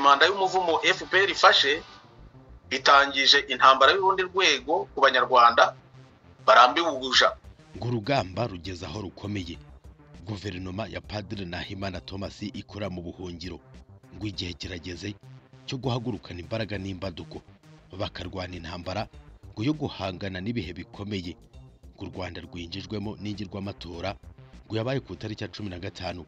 manda y'umuvumo fpr ifashe itangije intambara y'urundi rwego ku banyarwanda barambiwe ubuja ngo urugamba rugeze aho rukomeye guverinoma ya padiri nahimana thomas ikora mu buhungiro ngo igihe kirageze cyo guhagurukana imbaraga n'imbaduko bakarwana intambara ngo yo guhangana n'ibihe bikomeye ngo u rwanda rwinjijwemo n'ingirwamatora ngo yabaye ku itariki ya cumi na gatanu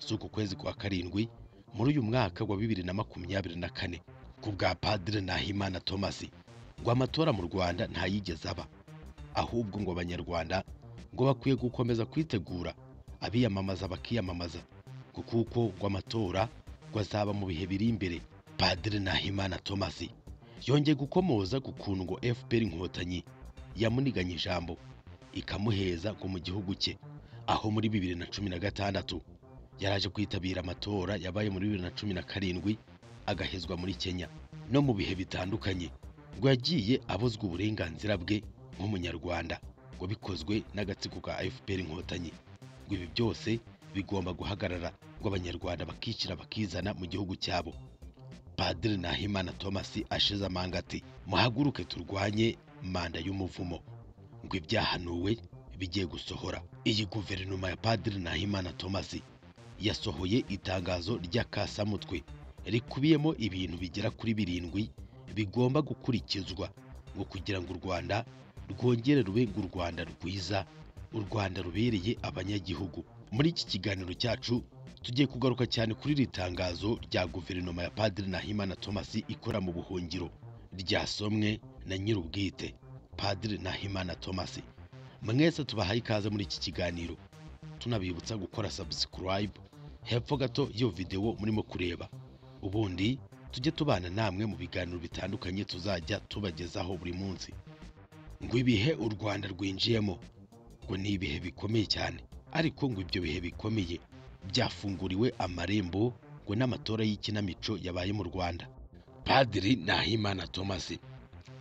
z'uku kwezi kwa karindwi muri uyu mwaka wa bibiri na makumyabiri na kane ku bwa padiri nahimana thomas ngo amatora mu rwanda ntayigeze aba ahubwo ngo abanyarwanda ngo bakwiye gukomeza kwitegura abiyamamaza bakiyamamaza ngo kuko ngo amatora ngo azaba mu bihe biri imbere padiri nahimana thomas yongeye gukomoza ku kuntu ngo fpr inkotanyi yamuniganye ijambo ikamuheza ngo mu gihugu cye aho muri bibiri na cumi na gatandatu yaraje kwitabira amatora yabaye muri bibiri na cumi na karindwi agahezwa muri kenya no mu bihe bitandukanye ngo yagiye abuzwa uburenganzira bwe nk'umunyarwanda ngo bikozwe n'agatsiko ka fpr inkotanyi ngo ibi byose bigomba guhagarara ngo abanyarwanda bakishyira bakizana mu gihugu cyabo padiri nahimana thomas ashize amanga ati muhaguruke turwanye manda y'umuvumo ngo ibyahanuwe bigiye gusohora iyi guverinoma ya padiri nahimana thomas yasohoye itangazo rya kasamutwe rikubiyemo ibintu bigera kuri birindwi bigomba gukurikizwa ngo kugira ngo u rwanda rwongere rube ngo u rwanda rwiza u rwanda rubereye abanyagihugu muri iki kiganiro cyacu tugiye kugaruka cyane kuri iri tangazo rya guverinoma ya padiri nahimana thomas ikora mu buhungiro ryasomwe na nyir'ubwite padiri nahimana thomas mwese tubahaye ikaze muri iki kiganiro tunabibutsa gukora subscribe hepfo gato y'iyo videwo murimo kureba ubundi tujye tubana namwe mu biganiro bitandukanye tuzajya tubagezaho buri munsi ngo ibihe u rwanda rwinjiyemo ngo ni ibihe bikomeye cyane ariko ngo ibyo bihe bikomeye byafunguriwe amarembo ngo n'amatora y'ikinamico yabaye mu rwanda padiri nahimana thomas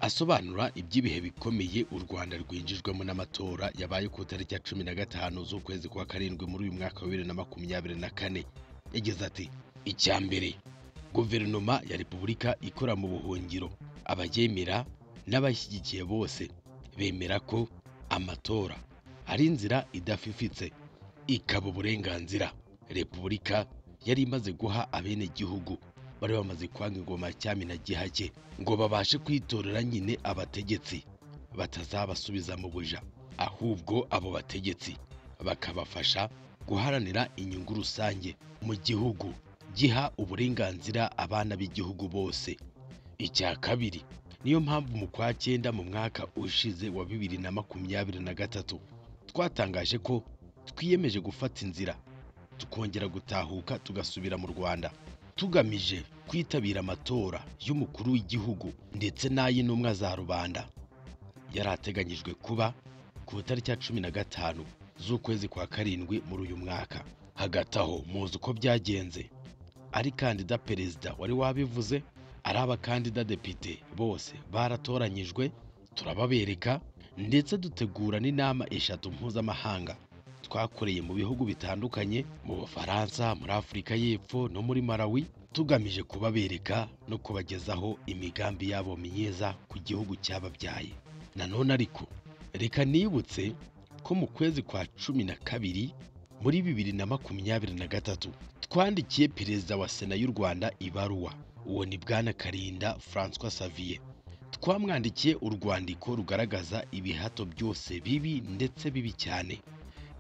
asobanura iby'ibihe bikomeye u rwanda rwinjijwemo n'amatora yabaye ku itariki ya cumi na gatanu z'ukwezi kwa karindwi muri uyu mwaka wa bibiri na makumyabiri na kane yagize ati icya mbere guverinoma ya repubulika ikora mu buhungiro abayemera n'abashyigikiye bose bemera ko amatora ari inzira idafifitse ikaba uburenganzira repubulika yari imaze guha abenegihugu bari bamaze kwanga ingoma ya cyami na gihake ngo babashe kwitorera nyine abategetsi batazabasubiza mu buja ahubwo abo bategetsi bakabafasha guharanira inyungu rusange mu gihugu giha uburenganzira abana b'igihugu bose icya kabiri niyo mpamvu mu kwa cyenda mu mwaka ushize wa bibiri na makumyabiri na gatatu twatangaje ko twiyemeje gufata inzira tukongera gutahuka tugasubira mu rwanda tugamije kwitabira amatora y'umukuru w'igihugu ndetse n'ay'intumwa za rubanda yari ateganyijwe kuba ku itariki ya cumi na gatanu z'ukwezi kwa karindwi muri uyu mwaka hagati aho muzi uko byagenze ari kandida perezida wari wabivuze ari abakandida depite bose baratoranyijwe turababereka ndetse dutegura n'inama eshatu mpuzamahanga twakoreye mu bihugu bitandukanye mu bufaransa muri afurika y'epfo no muri marawi tugamije kubabereka no kubagezaho imigambi yabo myiza ku gihugu cyababyaye nanone ariko reka nibutse ko mu kwezi kwa cumi na kabiri muri bibiri na makumyabiri na gatatu twandikiye perezida wa sena y'u rwanda ibaruwa uwo ni bwana karinda francois savier twamwandikiye urwandiko rugaragaza ibihato byose bibi ndetse bibi cyane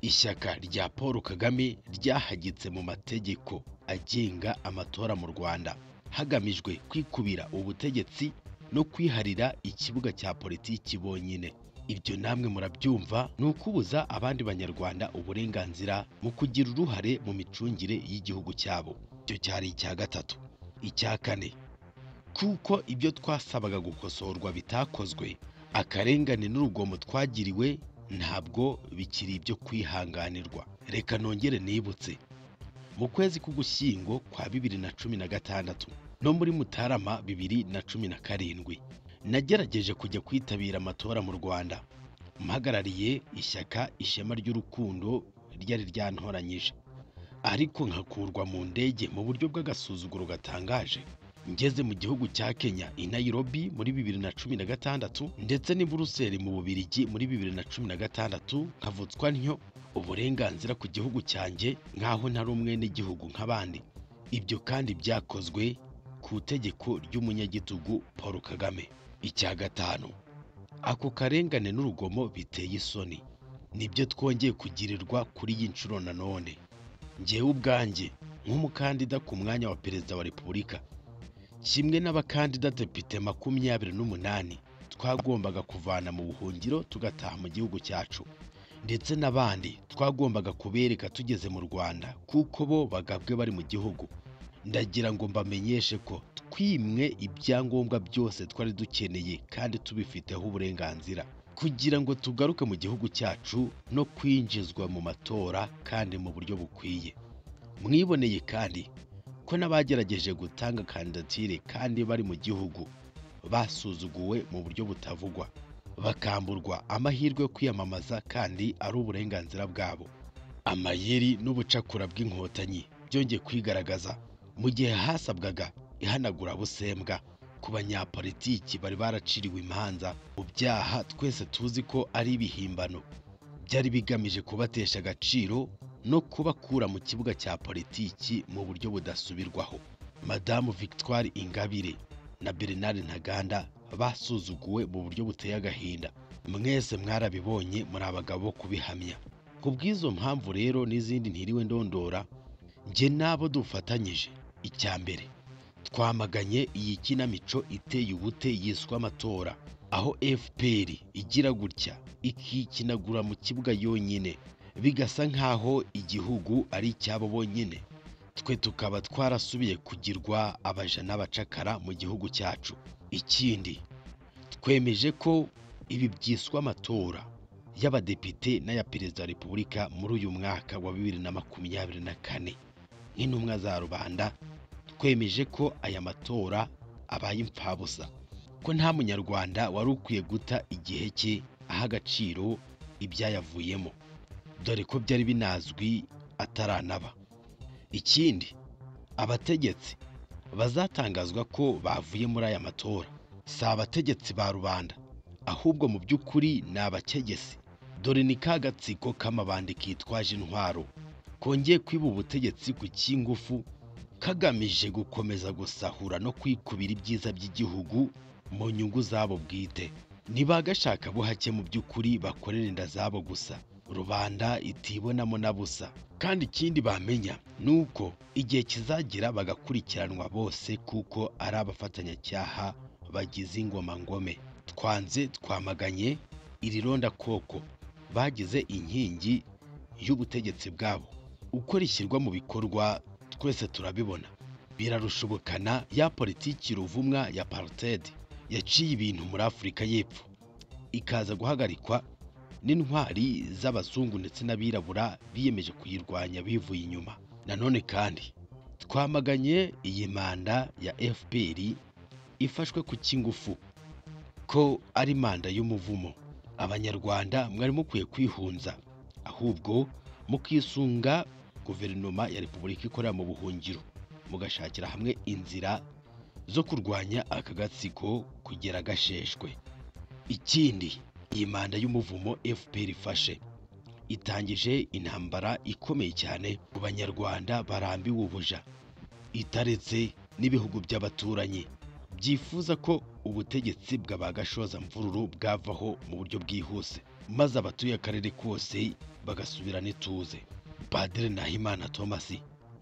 ishyaka rya paul kagame ryahagitse mu mategeko agenga amatora mu rwanda hagamijwe kwikubira ubutegetsi no kwiharira ikibuga cya politiki bonyine ibyo namwe murabyumva ni ukubuza abandi banyarwanda uburenganzira mu kugira uruhare mu micungire y'igihugu cyabo icyo cyari icya gatatu icya kane kuko ibyo twasabaga gukosorwa bitakozwe akarengane n'urugomo twagiriwe ntabwo bikiri ibyo kwihanganirwa reka nongere nibutse mu kwezi k'ugushyingo kwa bibiri na cumi na gatandatu no muri mutarama bibiri na cumi na karindwi nagerageje kujya kwitabira amatora mu rwanda mpagarariye ishyaka ishema ry'urukundo ryari ryantoranyije ariko nkakurwa mu ndege mu buryo bw'agasuzuguro gatangaje ngeze mu gihugu cya kenya i nairobi muri bibiri na cumi na gatandatu ndetse n'i buruseli mu bubirigi muri bibiri na cumi na gatandatu nkavutswa ntyo uburenganzira ku gihugu cyanjye nk'aho ntari umwene gihugu nk'abandi ibyo kandi byakozwe ku itegeko ry'umunyagitugu paul kagame icya gatanu ako karengane n'urugomo biteye isoni nibyo twongeye kugirirwa kuri iyi nshuro nanone ngewe ubwanjye nk'umukandida ku mwanya wa perezida wa repubulika kimwe n'abakandida depite makumyabiri n'umunani twagombaga kuvana mu buhungiro tugataha mu gihugu cyacu ndetse n'abandi twagombaga kubereka tugeze mu rwanda kuko bo bagabwe bari mu gihugu ndagira ngo mbamenyeshe ko twimwe ibyangombwa byose twari dukeneye kandi tubifiteho uburenganzira kugira ngo tugaruke mu gihugu cyacu no kwinjizwa mu matora kandi mu buryo bukwiye mwiboneye kandi ko n'abagerageje gutanga kandidatire kandi bari mu gihugu basuzuguwe mu buryo butavugwa bakamburwa amahirwe yo kwiyamamaza kandi ari uburenganzira bwabo amayeri n'ubucakura bw'inkotanyi byongeye kwigaragaza mu gihe hasabwaga ihanagurabusembwa ku banyapolitiki bari baraciriwe imanza mu byaha twese tuzi ko ari ibihimbano byari bigamije kubatesha agaciro no kubakura mu kibuga cya politiki mu buryo budasubirwaho madamu victoire ingabire na bernard ntaganda basuzuguwe mu buryo buteye agahinda mwese mwarabibonye muri abagabo bo kubihamya ku bw'izo mpamvu rero n'izindi ntiriwe ndondora njye n'abo dufatanyije icya mbere twamaganye iyi kinamico iteye ubute yiswe amatora aho fpr igira gutya ikikinagura mu kibuga yonyine bigasa nk'aho igihugu ari icyabo bonyine twe tukaba twarasubiye kugirwa abaja n'abacakara mu gihugu cyacu ikindi twemeje ko ibi byiswe amatora y'abadepite n'aya perezida wa repubulika muri uyu mwaka wa bibiri na makumyabiri na kane nk'intumwa za rubanda twemeje ko aya matora abaye impfabusa ko nta munyarwanda wari ukwiye guta igihe cye aha agaciro ibyayavuyemo dore ko byari binazwi ataranaba ikindi abategetsi bazatangazwa ko bavuye muri aya matora si abategetsi ba rubanda ahubwo mu by'ukuri ni abakegesi dore ni ka gatsiko k'amabandi kitwaje intwaro kongeye kwiba ubutegetsi ku cy'ingufu kagamije gukomeza gusahura no kwikubira ibyiza by'igihugu mu nyungu zabo bwite ntibagashaka buhake mu by'ukuri bakorera inda zabo gusa rubanda itibonamo na busa kandi ikindi bamenya ni uko igihe kizagira bagakurikiranwa bose kuko ari abafatanyacyaha bagize ingoma ngome twanze twamaganye iri rondakoko bagize inkingi y'ubutegetsi bwabo uko rishyirwa mu bikorwa twese turabibona birarushobokana ya politiki ruvumwa ya parutedi yaciye ibintu muri afurika y'epfo ikaza guhagarikwa n'intwari z'abazungu ndetse n'abirabura biyemeje kuyirwanya bivuye inyuma nanone kandi twamaganye iyi manda ya fpr ifashwe ku cy'ingufu ko ari manda y'umuvumo abanyarwanda mwari mukwiye kwihunza ahubwo mukisunga guverinoma ya repubulika ikorera mu buhungiro mugashakira hamwe inzira zo kurwanya aka gatsiko kugera gasheshwe ikindi iyi manda y'umuvumo fpr ifashe itangije intambara ikomeye cyane ku banyarwanda barambiwe ubuja itaretse n'ibihugu by'abaturanyi byifuza ko ubutegetsi bwa ba gashoza mvururu bwavaho mu buryo bwihuse maze abatuye akarere kose bagasubirana ituze padiri nahimana thomas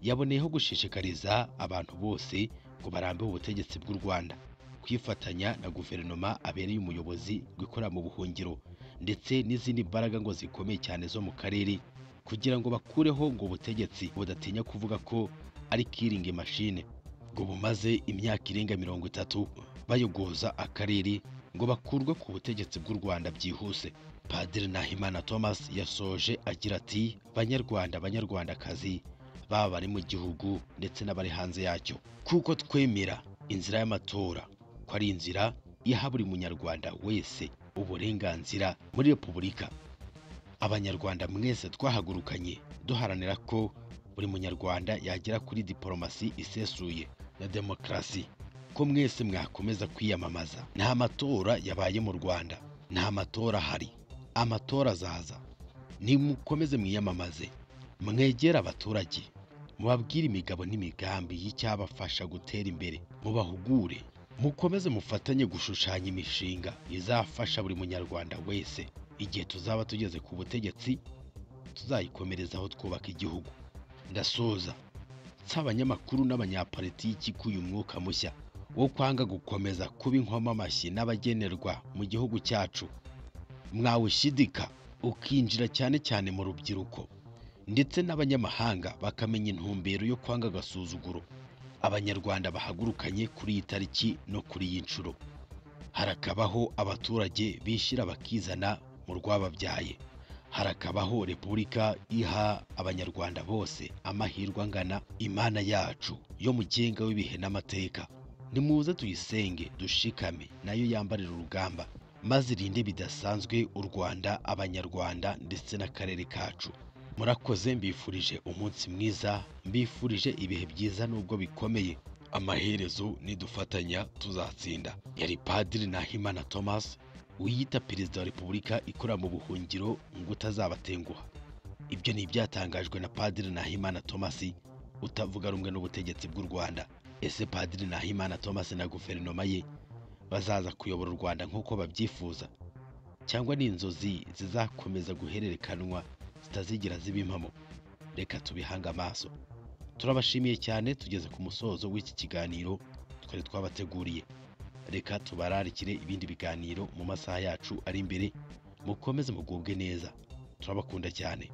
yaboneyeho gushishikariza abantu bose ngo barambe ubutegetsi bw'u rwanda kwifatanya na guverinoma abereye umuyobozi wikorera mu buhungiro ndetse n'izindi mbaraga ngo zikomeye cyane zo mu karere kugira ngo bakureho ngo ubutegetsi budatinya kuvuga ko ari kiringi mashine ngo bumaze imyaka irenga mirongo itatu bayogoza akarere ngo bakurwe ku butegetsi bw'u rwanda byihuse padiri nahimana thomas yasoje agira ati banyarwanda banyarwandakazi baba bari mu gihugu ndetse n'abari hanze yacyo kuko twemera inzira y'amatora ko ari inzira iha buri munyarwanda wese uburenganzira muri repubulika abanyarwanda mwese twahagurukanye duharanira ko buri munyarwanda yagera kuri diporomasi isesuye na demokarasi ko mwese mwakomeza kwiyamamaza nta matora yabaye mu rwanda nta matora ahari amatora azaza nimukomeze mwiyamamaze mwegere abaturage mubabwire imigabo n'imigambi y'icyabafasha gutera imbere mubahugure mukomeze mufatanye gushushanya imishinga izafasha buri munyarwanda wese igihe tuzaba tugeze ku butegetsi tuzayikomerezaho twubaka igihugu ndasoza nsaba abanyamakuru n'abanyapolitiki ko uyu mwuka mushya wo kwanga gukomeza kuba inkomamashyi n'abagenerwa mu gihugu cyacu mwawushidika ukinjira cyane cyane mu rubyiruko ndetse n'abanyamahanga bakamenya intumbero yo kwanga agasuzuguro abanyarwanda bahagurukanye kuri iyi tariki no kuri iyi nshuro harakabaho abaturage bishyira bakizana mu rwababyaye harakabaho repubulika iha abanyarwanda bose amahirwe angana imana yacu yo mu genga w'ibihe n'amateka nimuze tuyisenge dushikame nayo yambarira urugamba maze irinde bidasanzwe u rwanda abanyarwanda ndetse n'akarere kacu murakoze mbifurije umunsi mwiza mbifurije ibihe byiza nubwo bikomeye amaherezo nidufatanya tuzatsinda yari padiri nahimana thomas wiyita perezida wa repubulika ikorera mu buhungiro ngo utazabatenguha ibyo ni ibyatangajwe na padiri nahimana thomas utavuga rumwe n'ubutegetsi bw'u rwanda ese padiri nahimana thomas na guverinoma ye bazaza kuyobora u rwanda nk'uko babyifuza cyangwa ni inzozi zizakomeza guhererekanwa zitazigira ziba impamo reka tubihange amaso turabashimiye cyane tugeze ku musozo w'iki kiganiro twari twabateguriye reka tubararikire ibindi biganiro mu masaha yacu ari imbere mukomeze mugubwe neza turabakunda cyane